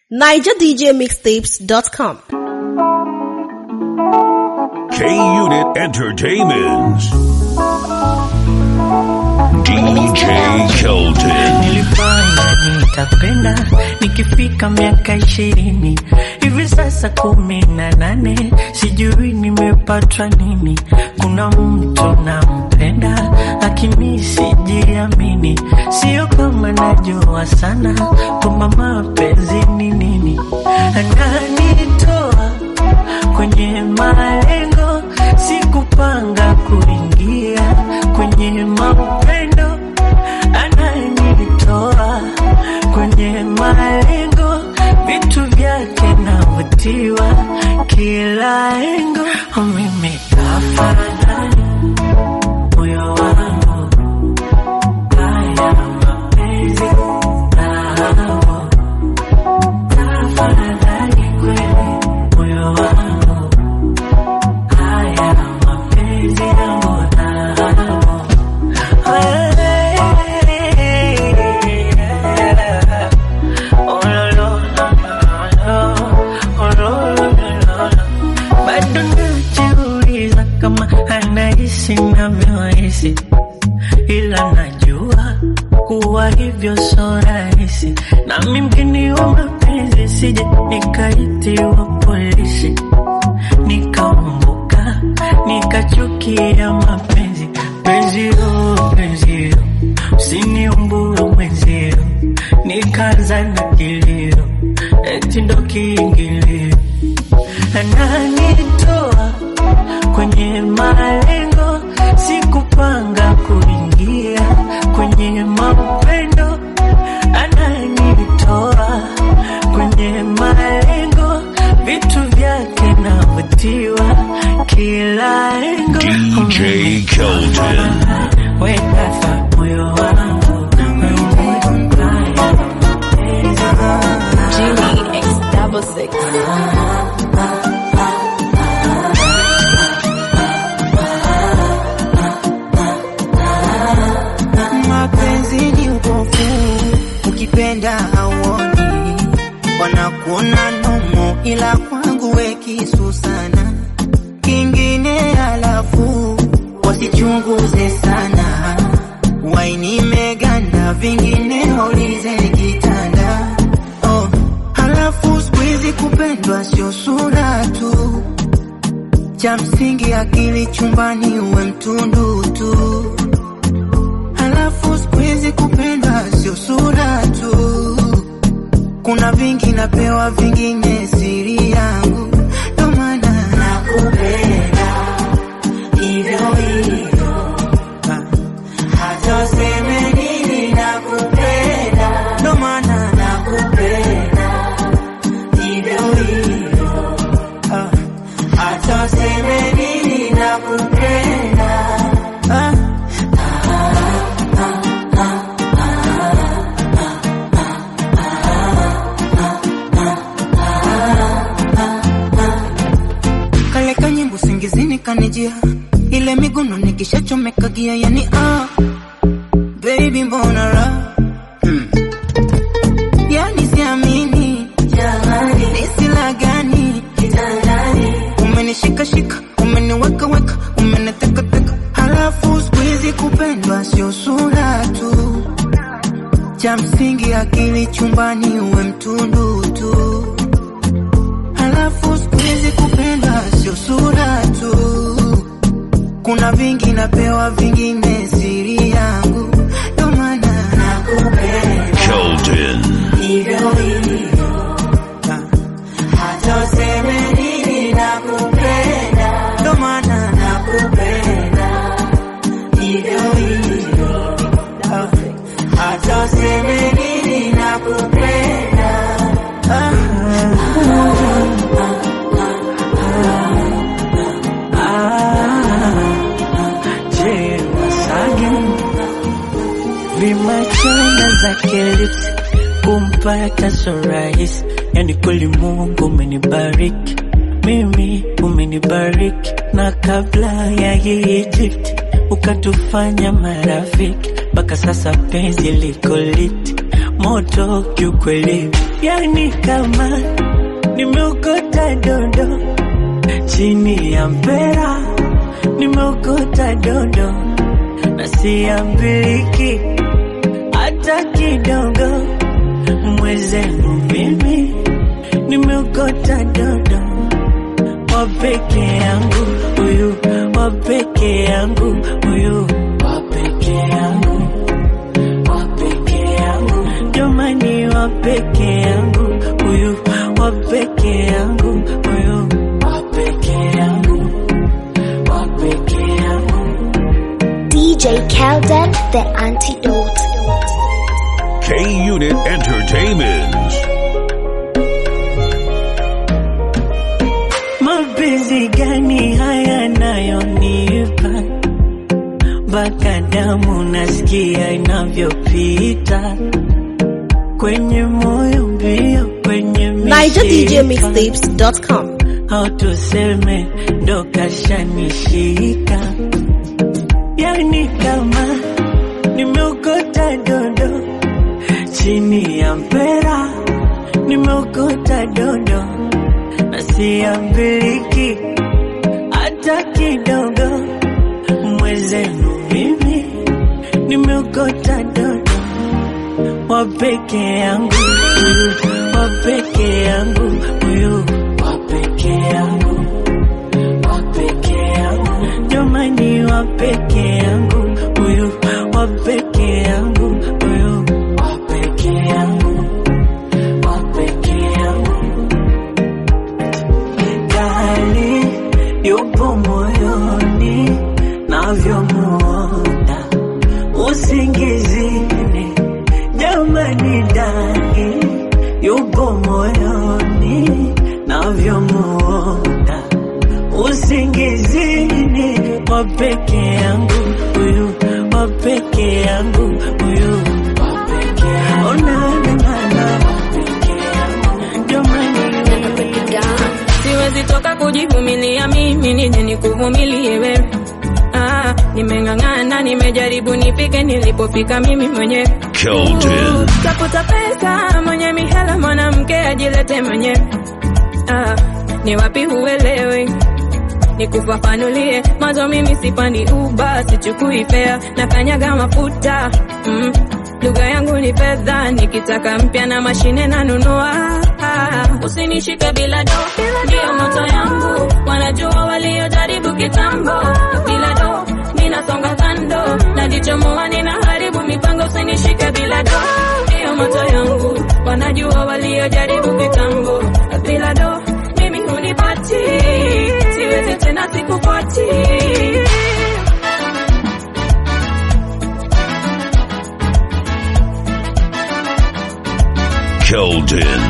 NigerDJMixtapes.com. K Unit Entertainment. DJ Kelton. nilifanya nitapenda nikifika miaka ishirini hivi sasa kumi na nane sijui nimepatwa nini kuna mtu nampenda lakini sijiamini sio kama najua sana kwamba mapenzi ni nini ananitoa kwenye malengo sikupanga kuingia kwenye mapendo ananitoa kwenye malengo vitu vyake navutiwa kila engo mimi kafanani moyo wangu haya mapenzi nao kafanani kweli moyo wangu haya mapenzi yangu nao bado najiuliza kama anahisi navyohisi ila najua kuwa hivyo so rahisi nami mgeni wa mapenzi sije nikaitiwa polisi nikaumbuka nikachukia mapenzi penzio penzio usiniumbue mwenzio nikaanza na kilio eti ndo kiingilio ananitoa kwenye malengo sikupanga kuingia kwenye mapendo ananitoa kwenye malengo vitu vyake navutiwa kila engo DJ Kelton. wekafa moyo wangu Jimmy X double six. mapenzi ni upofu, ukipenda hauoni, wanakuona nomo, ila kwangu we kisu sana. Kingine alafu wasichunguze sana, waini meganda, vingine waulize kitanda. Oh, halafu siku hizi kupendwa sio sura tu, cha msingi akili chumbani, uwe mtundu tu. Halafu siku hizi kupendwa sio sura tu, kuna vingi napewa, vingine siri yangu, ndo maana nakupenda hivyo hivyo, Ah, hata useme nini nakupenda, ndo maana nakupenda hivyo hivyo, Ah, hata useme nini nakupenda ah. kale kanyimbo singizini kanijia ile miguno nikishachomeka gia yani ah baby mbona ra hmm. yani siamini jamani nisila gani kitandani umenishika shika umeniweka weka umeniteka teka halafu siku hizi kupendwa sio sura tu cha msingi akili chumbani uwe mtundu tu Halafu siku hizi kupenda sio sura tu, kuna vingi napewa, vingine siri yangu, ndo maana nakupenda Kelton. hivyo hivyo, Ah, hata useme nini nakupenda, ndo maana nakupenda hivyo hivyo, Ah, hata useme nini nakupenda ah. Je, Masage vimachona zake lips kumpata so rahisi, yani kweli Mungu umenibariki mimi, umenibariki na kabla ya hii Egypt ukatufanya marafiki mpaka sasa penzi liko liti, moto kiukweli, yani kama nimeokota dondo chini ya mpera, nimeokota dondo na siambiliki hata kidogo. Mwezenu mimi nimeokota dodo wa peke yangu huyu, wa peke yangu huyu, wa peke yangu, wa peke yangu, jamani, wa peke yangu huyu, wa peke yangu huyu, wa peke yangu, wa peke yangu. DJ Kelden, the antidote. K Unit Entertainment. Mapenzi gani haya nayonipa mpaka damu nasikia inavyopita kwenye moyo mbio kwenye mishipa NigerDJMixtapes.com. au tuseme ndo kashanishika, yani kama nimeokota dodo chini ya mpera, nimeokota dodo na siambiliki hata kidogo. Mwezenu mimi nimeokota dodo wa peke yangu huyu, wa peke yangu huyu, wa peke yangu, wa peke yangu, jamani, wa peke yangu huyu, wa peke yangu huyu, wa peke yangu, wa peke yangu. Dali yupo moyoni navyomuona usingizini, jamani, dali yupo moyoni navyomuona usingizini, wa peke yangu huyu, wa peke yangu huyu, wa peke yangu, oh, na, na, na, na, wa peke yangu, jamani, siwezi toka kujivumilia mimi nije nikuvumilie wewe ah, nimeng'ang'ana nimejaribu nifike nilipofika mimi mwenyewe Kelton. tafuta pesa mwenye mihela mwanamke ajilete mwenyewe ah, ni wapi huelewi nikufafanulie mwanzo mimi sipandi uba sichukui fea na kanyaga mafuta mm. lugha yangu ni fedha nikitaka mpya na mashine nanunua ah, usinishike bila do ndiyo moto yangu wanajua waliojaribu kitambo bila do ninasonga kando najichomoa ninaharibu mipango usinishike bila do ndiyo moto yangu wanajua waliojaribu kitambo bila do mimi hunipati siwezi tena sikupati Kelton.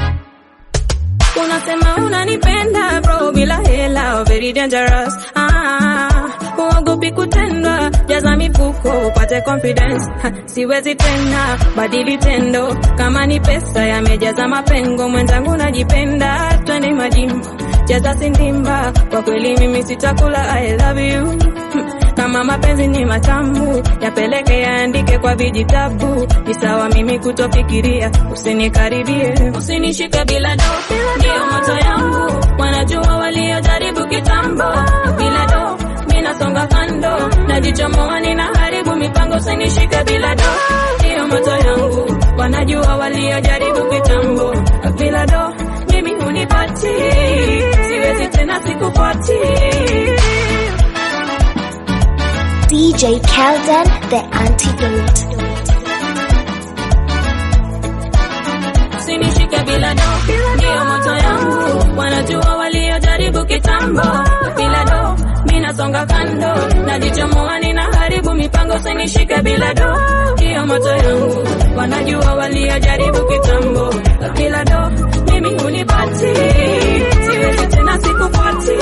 unasema unanipenda bro bila hela very dangerous ah, huogopi kutendwa jaza mifuko upate confidence ha, siwezi tena badili tendo kama ni pesa yamejaza mapengo mwenzangu najipenda twende majimbo jaza sindimba kwa kweli mimi sitakula I love you Hmm, kama mapenzi ni matamu yapeleke yaandike kwa vijitabu ni sawa mimi kutofikiria usinikaribie usinishike bila do ndio moto yangu wanajua waliojaribu kitambo bila do minasonga kando najichomoa ninaharibu mipango usinishike bila do ndio moto yangu wanajua waliojaribu kitambo bila do mimi hunipati siwezi tena sikupati DJ Kelden, the antidote. usinishike bila do ndio moto yangu wanajua waliojaribu kitambo bila do minasonga kando najichomoa ninaharibu mipango usinishike bila do ndio moto yangu wanajua waliojaribu kitambo bila do mimi hunipati siwezi tena sikupati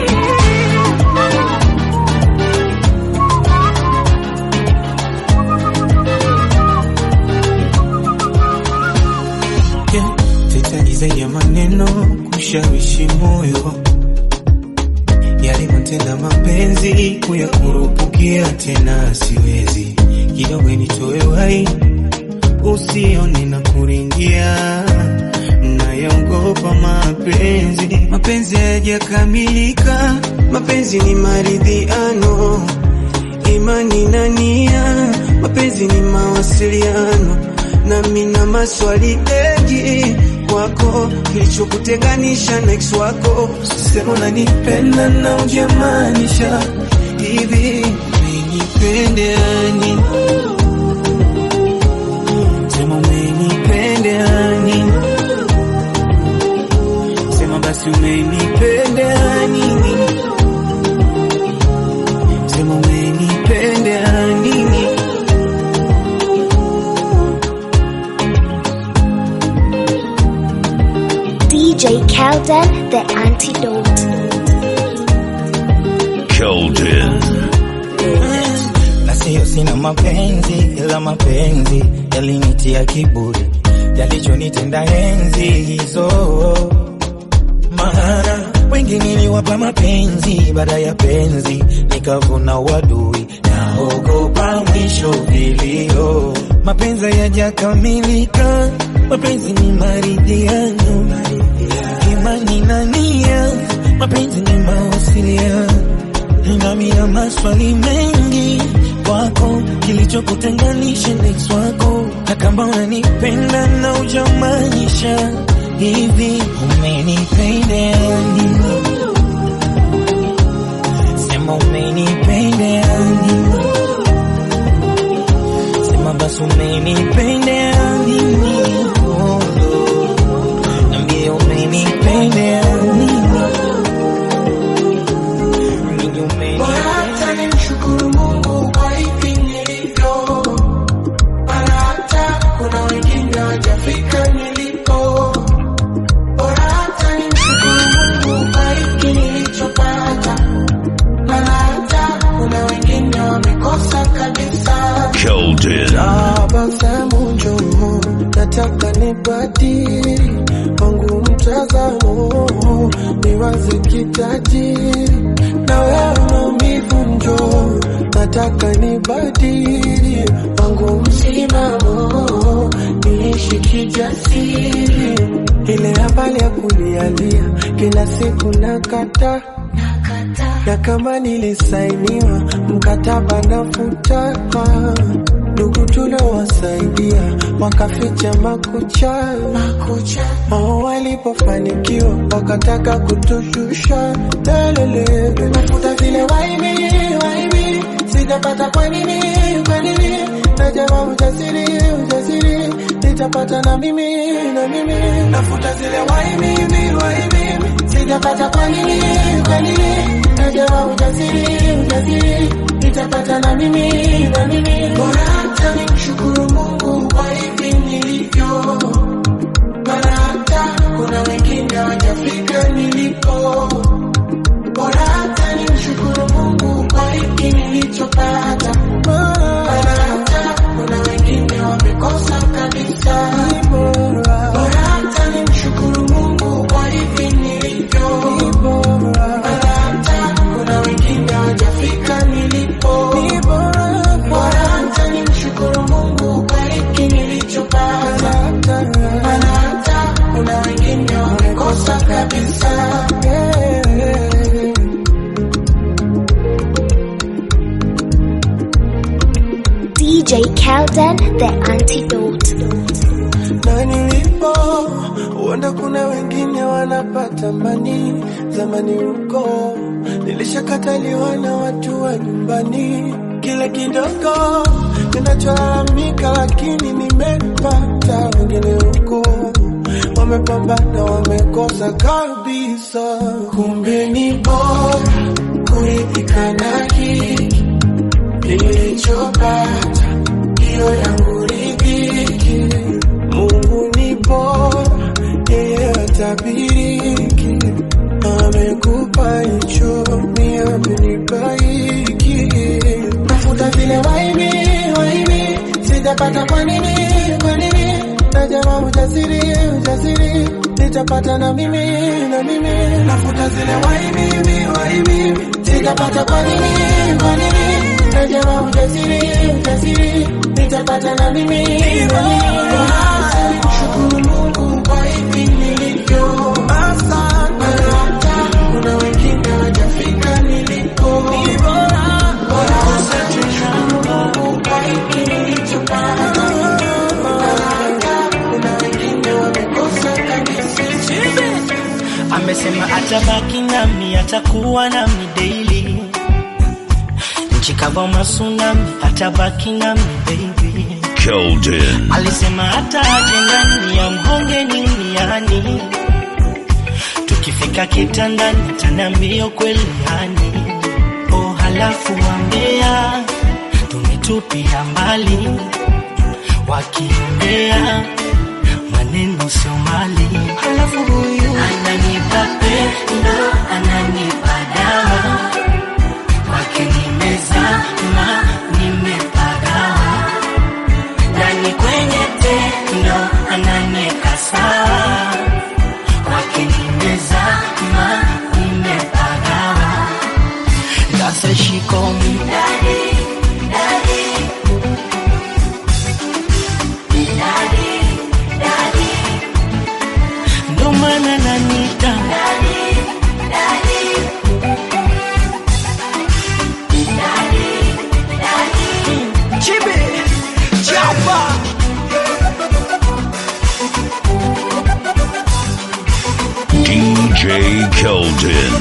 Yeah, Sihitaji zaidi ya maneno kushawishi moyo, yalivyotenda mapenzi kuyakurupukia tena siwezi, kidogo nitoe wai usione na kuringia nayaogopa mapenzi mapenzi hayajakamilika mapenzi ni maridhiano imani na nia mapenzi ni mawasiliano nami na maswali mengi kwako kilichokutenganisha na ex wako sema unanipenda na ujamaanisha hivi umenipendeani sema umenipendeani sema basi umenipendeani sema umenipendeani DJ Kelden, the antidote. Keldon. na siyo sina mapenzi ila mapenzi yalinitia kiburi yalichonitenda enzi hizo maana wengi niliwapa mapenzi baada ya penzi nikavuna wadui naogopa mwisho vilio mapenzi yajakamilika mapenzi ni maridhiano imani na nia mapenzi ni mawasiliano nami na maswali mengi kwako, kilichokutenganisha na ex wako, na kama unanipenda na ujamaanisha hivi, umenipenda nini? Sema umenipenda nini? Sema basi umenipenda nini? Oh, no. Niambie umenipenda nini? Nini umenipenda Hata nimshukuru Mungu kwa hivi nilivyo, maana hata kuna wengine hawajafika nilipo. Bora hata nimshukuru Mungu kwa hiki nilichopata, maana hata kuna wengine wamekosa kabisa. Keldon. Tabasamu njoo, nataka nibadili wangu mtazamo, niwaze kitajiri na wewe maumivu njoo, nataka nibadili wangu msimamo, niishi kijasiri, ile habari ya kulialia kila siku nakata na kama nilisainiwa mkataba nafuta ndugu tuliowasaidia wakaficha makucha wao walipofanikiwa wakataka kutushusha lelele nafuta vile waimi waimi sijapata kwa nini kwa nini najama ujasiri ujasiri nitapata na mimi na mimi nafuta zile waimi waimi sijapata kwa nini kwa nini najama ujasiri ujasiri nitapata na mimi na mimi bora hata nimshukuru Mungu kwa hivi nilivyo maana hata kuna wengine hawajafika nilipo bora hata nimshukuru Mungu kwa hiki nilichopata maana hata kuna wengine wamekosa kabisa bora hata nimshukuru Mungu kwa hivi nilivyo maana hata kuna wengine hawajafika nilipo bora hata nimshukuru Mungu kwa hiki nilichopata maana hata kuna wengine wamekosa kabisa DJ Kelden, the antidote. na nilipo huenda kuna wengine wanapata mani zamani huko nilishakataliwa na watu wa nyumbani kile kidogo kinacholalamika lakini nimepata wengine huko wamepambana wamekosa kabisa kumbe ni bora kuridhika na hiki nilichopata hiyo yangu ridhiki Mungu ni bora, yeye hatabiriki. Amekupa hicho, mimi amenipa hiki. Nafuta vile waimi waimi, sijapata kwa nini kwa nini? Najama ujasiri ujasiri, nitapata na mimi na mimi. Nafuta zile waimi waimi, sijapata kwa nini kwa nini? najawa ujasiri, ujasiri, nitapata na mimi Shukuru Mungu kwa hivi nilivyo. Hata kuna wengine hawajafika nilipo. Bora asante, shukuru Mungu kwa hiki nilichopata. Hata kuna wengine wamekosa kabisa. amesema atabaki nami atakuwa nami daily nchi kama masunami atabaki nami baby Keldon. alisema hata aje ndani ya mhonge niniani tukifika kitandani taniambia kweli yani oh halafu wambea tumetupia mbali wakiongea maneno sio mali halafu huyu ananipa pendo ananipa dawa kwake nimezama nimepagawa ndani kwenye tendo ananieka sawa kwake nimezama nimepagawa sasa shikomi daddy, daddy. Daddy, daddy. ndo maana nanita Chibi, chapa. DJ Keldon.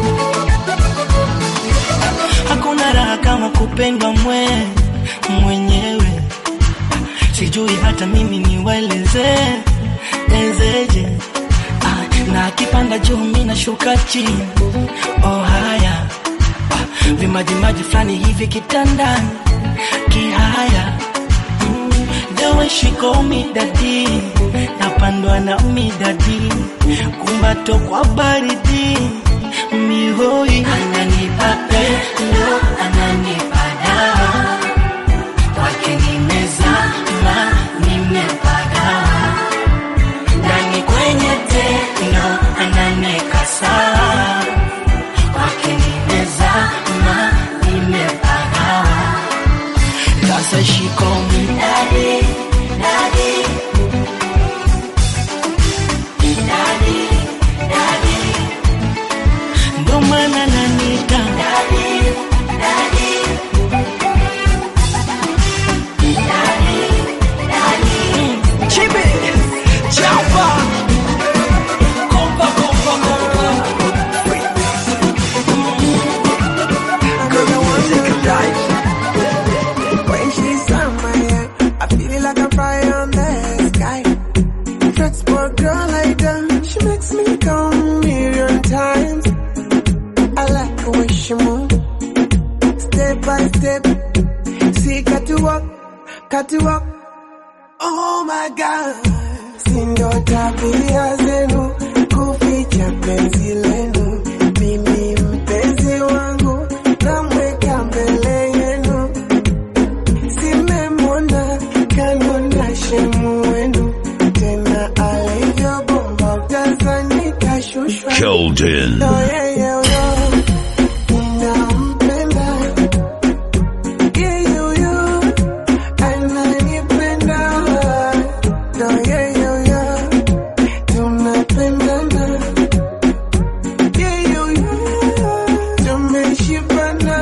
hakuna raha kama kupendwa mwe mwenyewe sijui hata mimi niwaeleze ezeje ah, na akipanda juu mi nashuka chini oh haya ah, vimajimaji fulani hivi kitandani kihaya mm, the way she call me daddy napandwa na midadi kumbato kwa baridi mihoi ananipa pendo ananipa dawa kwake nimezama nimepagawa ndani kwenye tendo ananieka sawa kwake nimezama nimepagawa sasa shikomi dadi dadi dadi dadi ndo maana nanita dadi dadi dadi dadi chibi chapa kompa kompa kompa When she's on my head, I feel like I'm fire on the sky. Flex for a girl like that, she makes me come a million times. I like the way she move, step by step. See, got to walk, got to walk. Oh my God, sindo tabia zenu kuficha penzi lenu. Mimi mpenzi wangu namweka mbele yenu simemwona kanona shemu wenu tena alivyobomba utazani kashushwa Keldon. Yoyoyo, ninampenda. Yoyoyo, ananipenda. Yoyoyo, tunapendana. Yoyoyo, tumeshibana.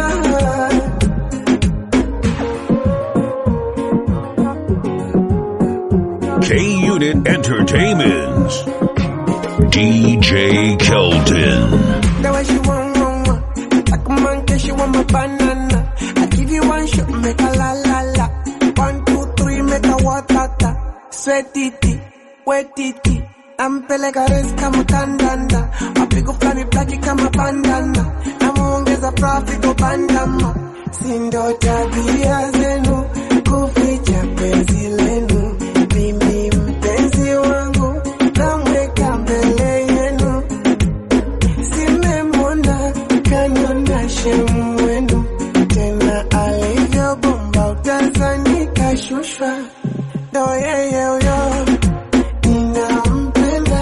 K Unit Entertainment. DJ Keldon. The way she want, want, want. Like a monkey, she want my banana. I give you one shot, make a la la la. One, two, three, make a watata. Sweat titi, wet titi. Nampeleka res kama kandanda. Mapigo flani blaki kama bandana. Namuongeza profit bandama. Sindo tabia zenu, kuficha penzi lenu. Mimi mpenzi wangu, namweka mbele yenu. Simemwona kanona shemu wenu tena alivyobomba utazani kashushwa ndo yeye huyo ninampenda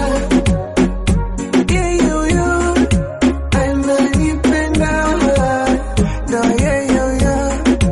yeye huyo ananipenda ndo yeye huyo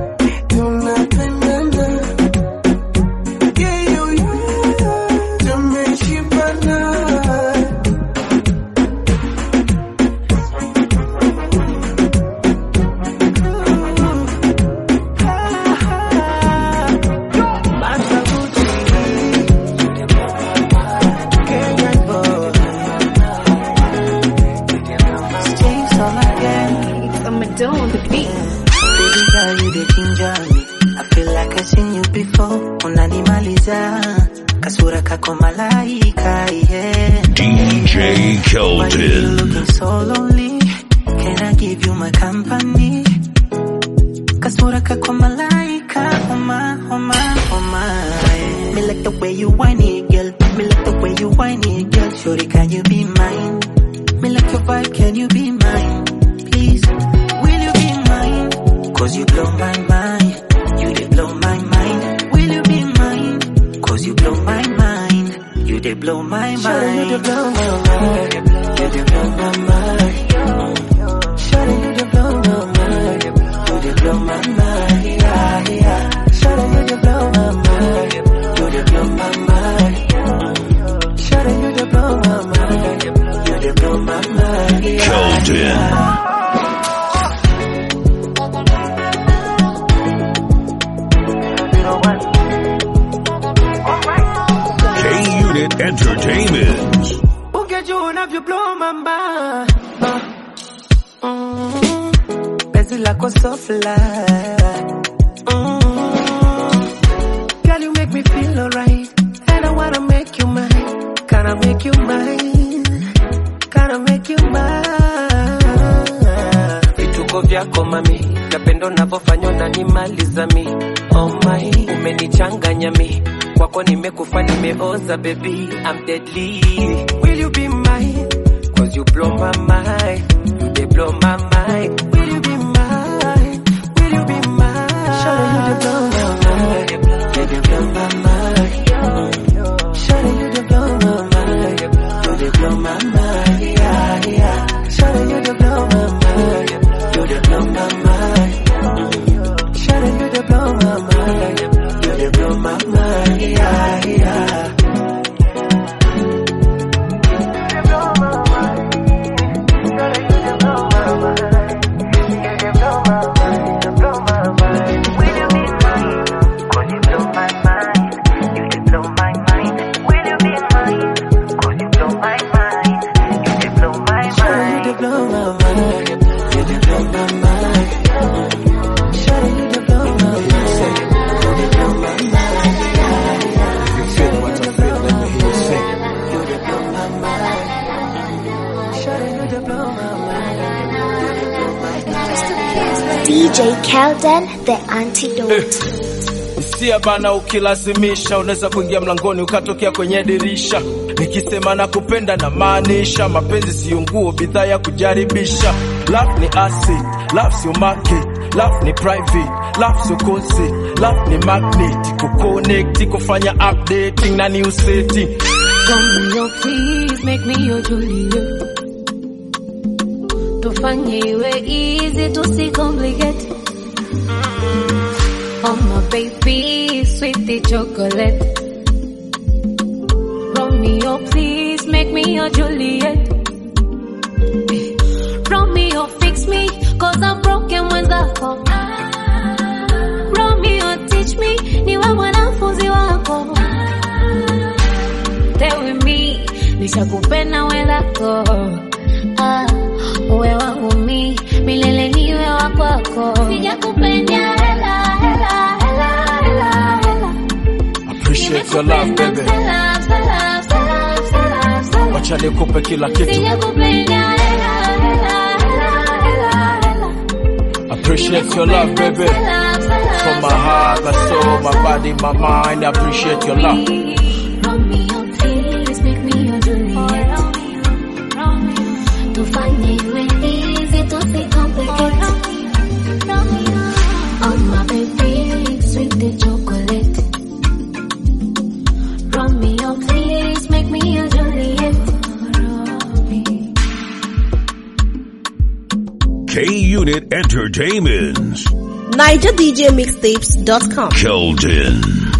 kinjani I feel like I seen you before unanimaliza kasura kako malaika yeah. DJ Why you Keldon. looking so lonely Can I give you my company Kasura kako malaika Oh my, oh my, oh my Me like the way you whine it girl Me like the way you whine it girl Shorty can you be mine Me like your vibe can you be mine Please will you be mine Cause you blow my mind You did blow my mind Will you be mine Cause you blow my mind You did blow my mind Shorty you did blow my mind You did blow my mind Shawty, you did blow my mind. You did blow my mind. Yeah, yeah. Shawty, you did blow my mind. You did blow my mind. Shawty, you did blow my mind. You did blow my mind. Yeah, Keldon. K Unit Entertainment. Ungejua unavyoblow mamba Mm, penzi lako so fly Mm, Girl you make me feel alright And I wanna make you mine Can I make you mine Can I make you mine vituko vyako mami napendo navyofanywa na nimaliza mi oh my umenichanganya mi kwako nimekufa nimeoza baby I'm deadly will you be mine cause you blow my mind you dey blow my mind will you be mine will you be mine Shawty, you dey blow my mind You dey blow my mind Shawty, you dey blow my mind You dey blow my mind Yeah, yeah Shawty, you dey blow my mind You dey blow my mind Shawty, you dey blow my mind You dey blow my mind Yeah, yeah Shawty, you dey blow my mind You dey blow my mind Shawty, you dey blow my mind You dey blow my mind Yeah, yeah You feel what I feel, let me hear you sing. You dey blow my mind. Shawty, you dey blow my mind. You dey blow my mind. DJ Kelden, the antidote. Hisia bana, ukilazimisha unaweza kuingia mlangoni ukatokea kwenye dirisha. Nikisema na kupenda na maanisha, mapenzi siyo nguo, bidhaa ya kujaribisha. Love ni acid, love sio market, love ni private, love sio concert, love ni magnet, kuconnect, kufanya updating na new setting. Romeo, please make me your Juliet. Tufanye iwe easy, tusicomplicate. Oh my baby, sweetie chocolate. Romeo, please make me your Juliet. Romeo, fix me, cause I'm broken mwenzako. Romeo, teach me, niwe mwanafunzi wako. Stay with me, nishakupenda wenzako. Ah, uwe wangu mi, milele niwe wa kwako. Sijakupenda hela, hela, hela, hela, hela. Appreciate your love baby, Hela, hela, hela, hela, hela. wacha nikupe kila kitu. Sijakupenda hela, hela, hela, hela, hela. Appreciate your love baby, from my heart, my soul, my body, my mind. I appreciate your love. Romeo, please make me your Juliet. Tufanye iwe easy, tusicomplicate. Oh my baby, sweet the chocolate. Romeo, please make me your Juliet. K Unit Entertainment. NigerDJMixtapes.com. Keldon.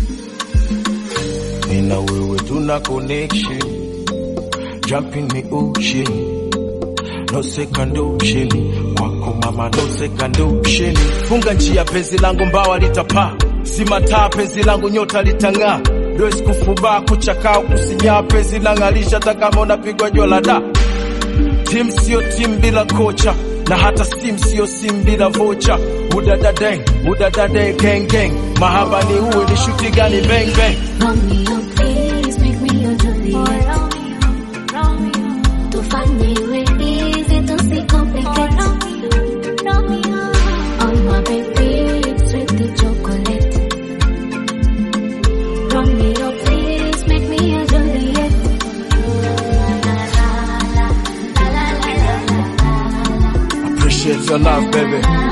Me na wewe tuna connection. Jump in the ocean. No second ocean. Kwako mama no second ocean. funga njia, penzi langu mbawa litapaa, si mataa, penzi langu nyota litang'aa, dosi kufubaa, kuchakaa, kusinyaa, penzi lang'alisha, hata kama unapigwa jua la da. Timu sio timu bila kocha, na hata sim sio sim bila vocha udadadeng udadade gang gang mahaba ni uwe ni shuti gani bang bang Romeo, please make me your Juliet. Tufanye iwe easy, tusicomplicate. Oh, my baby, sweet the chocolate. Romeo, please make me your Juliet. appreciate your love baby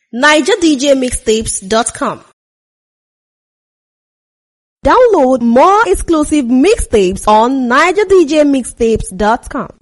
NigerDJMixtapes.com. Download more exclusive mixtapes on NigerDJMixtapes.com.